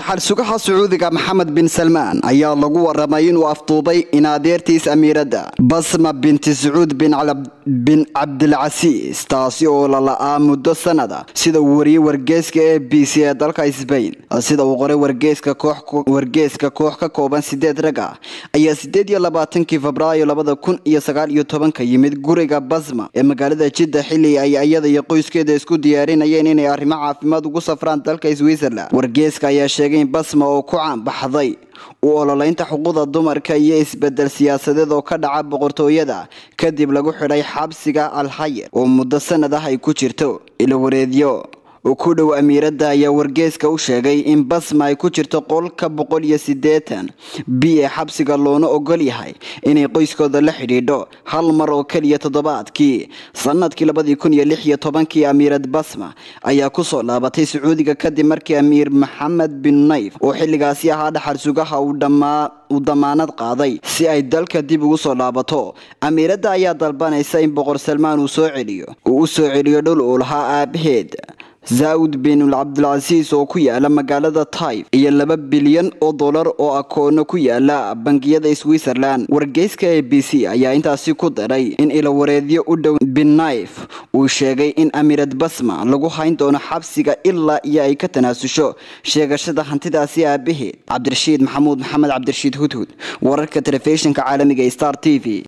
dhaxal sugaha sacuudiga maxamed bin salmaan ayaa lagu waramay inuu afduubay in adeertiis amiiradda basma binti sacuud bin cabdilcasiis taasi oo lala'aa muddo sanada sida uu wariyey wargeyska e b c ee dalka sbain sida uu qoray wargeyska koox ka kooban sideed rag ah ayaa sideed iyo labaatankii febraayo labada kun iyo sagaal iyo tobanka yimid guriga basma ee magaalada jidda xilli ay iyada iyo qoyskeeda isku diyaarinayeen inay arrimo caafimaad ugu safraan dalka switzerland wargeyska ayaa sheegay in basma oo ku caanbaxday u ololeynta xuquuqda dumarka iyo isbedel siyaasadeed oo ka dhaca boqortooyada kadib lagu xidhay xabsiga alhayer oo muddo sanad ah ay ku jirto ilowareedyo ku dhow amiiradda ayaa wargeyska u sheegay in basma ay ku jirto qolka boqol iyo sideetan b ee xabsiga loona ogol yahay inay qoyskooda la xidhiidho hal mar oo keliya toddobaadkii sanadkii labadii kun iyo lix iyo tobankii amiirad basma ayaa kusoo laabatay sacuudiga kadib markii amiir maxamed bin nayf oo xilligaasi ahaa dhaxal sugaha uu damaanad qaaday si ay dalka dib ugu soo laabato amiiradda ayaa dalbanaysa in boqor salmaan uu soo celiyo uu u soo celiyo dhul uu lahaa aabaheed zaawud bin cabdilcasiis oo ku yaala magaalada taif iyo laba bilyan oo dollar oo akoono ku yaala bangiyada switzerland wargeyska a b c ayaa intaasi ku daray in ilawareedyo u dhow bin naif uu sheegay in amiirad basma lagu hayn doono xabsiga ilaa iyo ay ka tanaasusho sheegashada hantidaasi aabaheed cabdirashiid maxamuud maxamed cabdirashiid hudhud wararka telefishinka caalamiga star t v